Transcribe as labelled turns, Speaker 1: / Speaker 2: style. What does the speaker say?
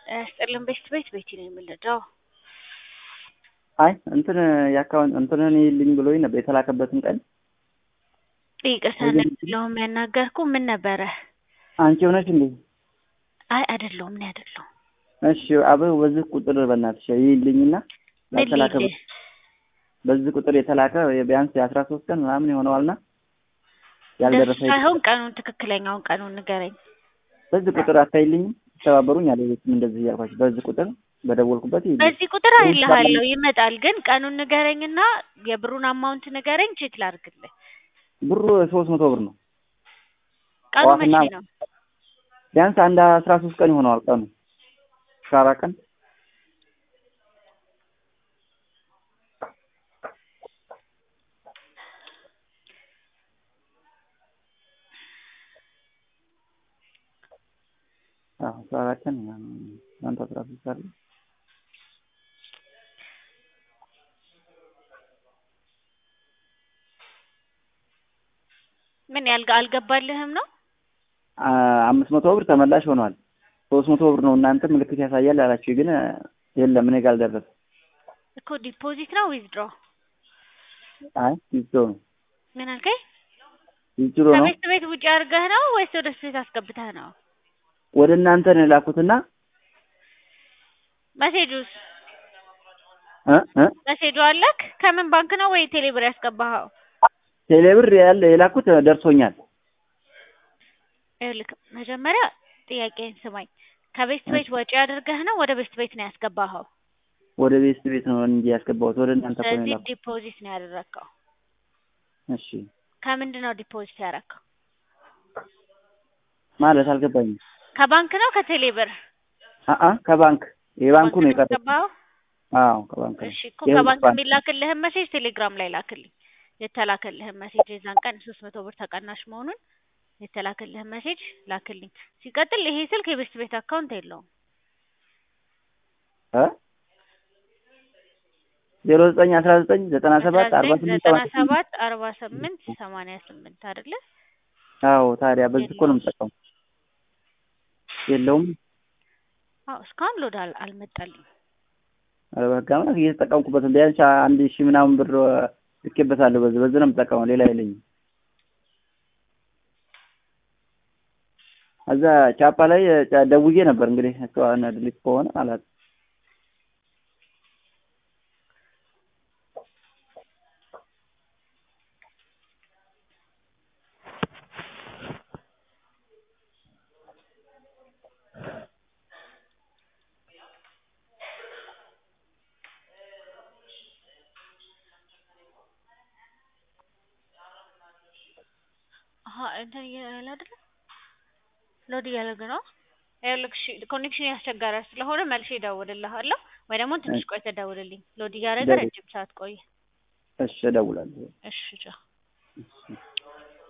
Speaker 1: ስጥልን ቤት ቤት ቤት ነው የምንለው።
Speaker 2: አይ እንትን የአካውንት እንትንን ይልኝ ብሎኝ ነበር የተላከበትን ቀን
Speaker 1: ይቅርታ ለሁም ያናገርኩ ምን ነበረ?
Speaker 2: አንቺ ሆነሽ እንዴ?
Speaker 1: አይ አይደለሁም እኔ አይደለሁም።
Speaker 2: እሺ አበው በዚህ ቁጥር በእናትሽ ይልኝና
Speaker 1: ምን
Speaker 2: ያልተላከ
Speaker 1: ልሂድ?
Speaker 2: በዚህ ቁጥር የተላከ ቢያንስ የአስራ ሶስት ቀን ምናምን ይሆነዋልና
Speaker 1: ደሱ
Speaker 2: ያልደረሰ
Speaker 1: ሳይሆን ቀኑን ትክክለኛውን ቀኑን ንገረኝ።
Speaker 2: በዚህ ቁጥር አታይልኝም? ተባበሩኝ አለ ቤትም እንደዚህ እያልኳቸው በዚህ ቁጥር በደወልኩበት ይልኝ
Speaker 1: በዚህ ቁጥር አይልሃለሁ ይመጣል፣ ግን ቀኑን ንገረኝና የብሩን አማውንት ንገረኝ ቼክ ላድርግልህ።
Speaker 2: ብሩ ሶስት መቶ ብር ነው።
Speaker 1: ቀኑ መቼ
Speaker 2: ጠዋትና-
Speaker 1: ነው?
Speaker 2: ቢያንስ አንድ አስራ ሶስት ቀን ይሆነዋል ቀኑ አስራ አራት ቀን አዎ አስራ አራት ቀን ምናምን አንተ አስራ ሶስት አለ
Speaker 1: ምን ያልጋ አልገባልህም ነው?
Speaker 2: አ- አምስት መቶ ብር ተመላሽ ሆኗል። ሶስት መቶ ብር ነው እናንተ ምልክት ያሳያል አላችሁ፣ ግን የለም እኔ ጋር አልደረሰም።
Speaker 1: እኮ ዲፖዚት ነው ዊዝድሮ?
Speaker 2: አይ ይዞ ነው
Speaker 1: ምን አልከኝ?
Speaker 2: ይዞ ነው
Speaker 1: ከቤት ቤት ውጭ አድርገህ ነው ወይስ ወደ ቤት አስገብተህ ነው?
Speaker 2: ወደ እናንተ ነው የላኩትና
Speaker 1: መሴጁስ
Speaker 2: እ እ
Speaker 1: መሴጁ አለክ? ከምን ባንክ ነው ወይ ቴሌብር ያስገባኸው?
Speaker 2: ቴሌብር ያለ የላኩት ደርሶኛል።
Speaker 1: ይኸውልህ መጀመሪያ ጥያቄን ስማኝ። ከቤት ቤት ወጪ አድርገህ ነው ወደ ቤት ቤት ነው ያስገባኸው?
Speaker 2: ወደ ቤት ቤት ነው እንጂ ያስገባሁት ወደ እናንተ እኮ ነው
Speaker 1: ስለዚህ
Speaker 2: የላኩት።
Speaker 1: ዲፖዚት ነው ያደረግከው።
Speaker 2: እሺ
Speaker 1: ከምንድን ነው ዲፖዚት ያደረግከው?
Speaker 2: ማለት አልገባኝም።
Speaker 1: ከባንክ ነው ከቴሌብር?
Speaker 2: አአ ከባንክ የባንኩ ነው የቀረው።
Speaker 1: ያስገባኸው?
Speaker 2: አዎ ከባንክ ነው።
Speaker 1: እሺ እኮ
Speaker 2: የህዝብ
Speaker 1: ከባንክ
Speaker 2: ባንክ።
Speaker 1: የሚላክልህን መሴጅ ቴሌግራም ላይ ላክልኝ። የተላከልህን መሴጅ የዛን ቀን ሶስት መቶ ብር ተቀናሽ መሆኑን የተላከልህን መሴጅ ላክልኝ። ሲቀጥል ይሄ ስልክ የቤስት ቤት አካውንት የለውም።
Speaker 2: እ ዜሮ ዘጠኝ አስራ ዘጠኝ ዘጠና ሰባት አርባ ስምንት
Speaker 1: ዘጠና
Speaker 2: ሰባ ስምንት
Speaker 1: ሰባት አርባ ስምንት ሰማንያ ስምንት አይደለ?
Speaker 2: አዎ ታዲያ በዚህ እኮ ነው የምጠቀመው። የለውም
Speaker 1: አዎ እስካሁን ሎድ አል አልመጣልኝ።
Speaker 2: ኧረ በህግ አምላክ እየተጠቀምኩበት ነው። ቢያንስ አንድ ሺህ ምናምን ብር ልኬበታለሁ። በዚህ በዚህ ነው የምጠቀመው፣ ሌላ የለኝም። እዛ ቻፓ ላይ ጫ- ደውዬ ነበር እንግዲህ እሷ ድሊት ከሆነ አላት
Speaker 1: አሀ እንትን እያለ አይደለ? ሎድ እያደረገ ነው። ይኸውልህ እሺ ኮኔክሽን ያስቸገረ ስለሆነ መልሼ እደውልልሃለሁ ወይ ደግሞ ትንሽ ቆይተህ ደውልልኝ። ሎድ እያደረገ
Speaker 2: ደውል።
Speaker 1: ረጅም ሰዓት ቆየ።
Speaker 2: እሺ እደውላለሁ።
Speaker 1: እሺ ቻው።
Speaker 2: እሺ